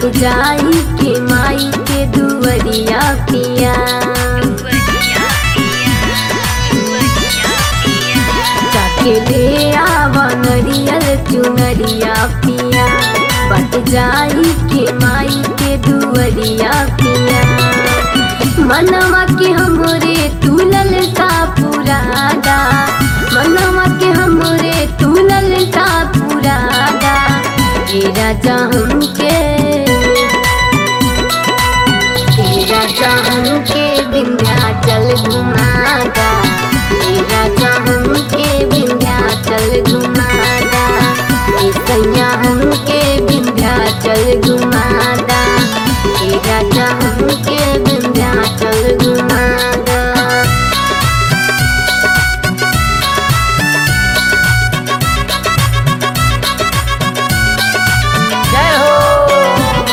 जाई के माई के दुवरिया पिया जाके ले आवा नरियल चुनरिया पिया बट जाई के माई के दुवरिया पिया मनवा के हमरे तुलल का पुरादा मनवा के हमरे तुलल का पुरादा ए राजा हमके ए राजा हमके विंध्याचल घुमादा ए राजा हमके विंध्याचल घुमादा ए सैया हमके विंध्याचल घुमादा ए राजा हमके विंध्याचल घुमादा जय हो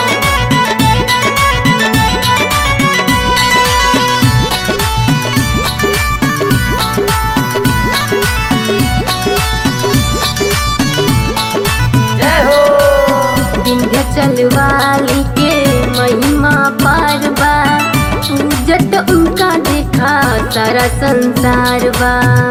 जय हो विंध्याचल वाली के महिमा पार बा पूजत उनका देखा सारा संसार बा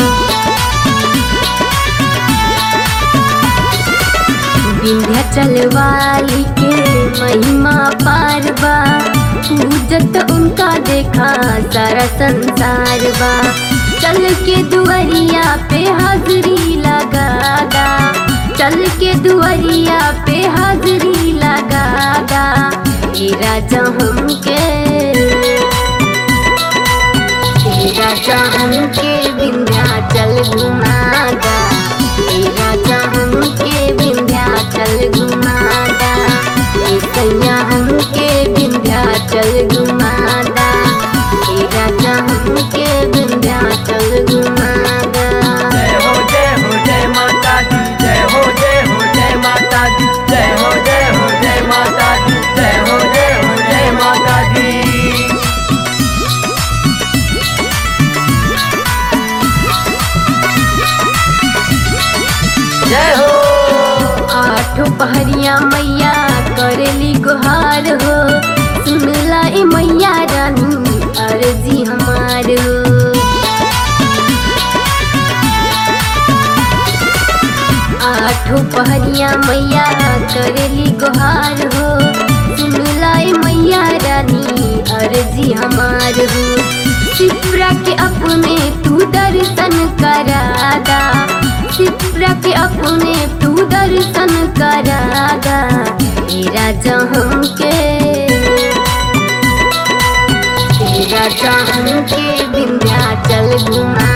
विंध्याचल वाली के महिमा पार बा पूजत उनका देखा सारा संसार बा चल के दुआरिया पे हाजरी लगादा चल के दुआरिया पे हाजरी लगादा ए राजा हमके ए राजा हमके विंध्याचल घुमादा ए राजा हमके विंध्याचल घुमादा ए सैया हमके विंध्याचल घुमादा ए राजा हमके विंध्याचल घुमादा जय हो जय हो जय माता दी जय हो जय हो जय माता दी जय हो जय हो जय माता दी जय हो जय हो जय माता दी जय हो आठो पहरिया मैया करेली गुहार हो सुनला ए मैया रानी अर्जी हमार हो आठो पहरिया मैया करेली गुहार हो सुनला ए मैया रानी अर्जी हमार हो शिप्रा के अपने तू दर्शन करादा शिप्रा के अपने तू दर्शन करादा ए राजा हमके ए राजा हमके विंध्याचल घुमा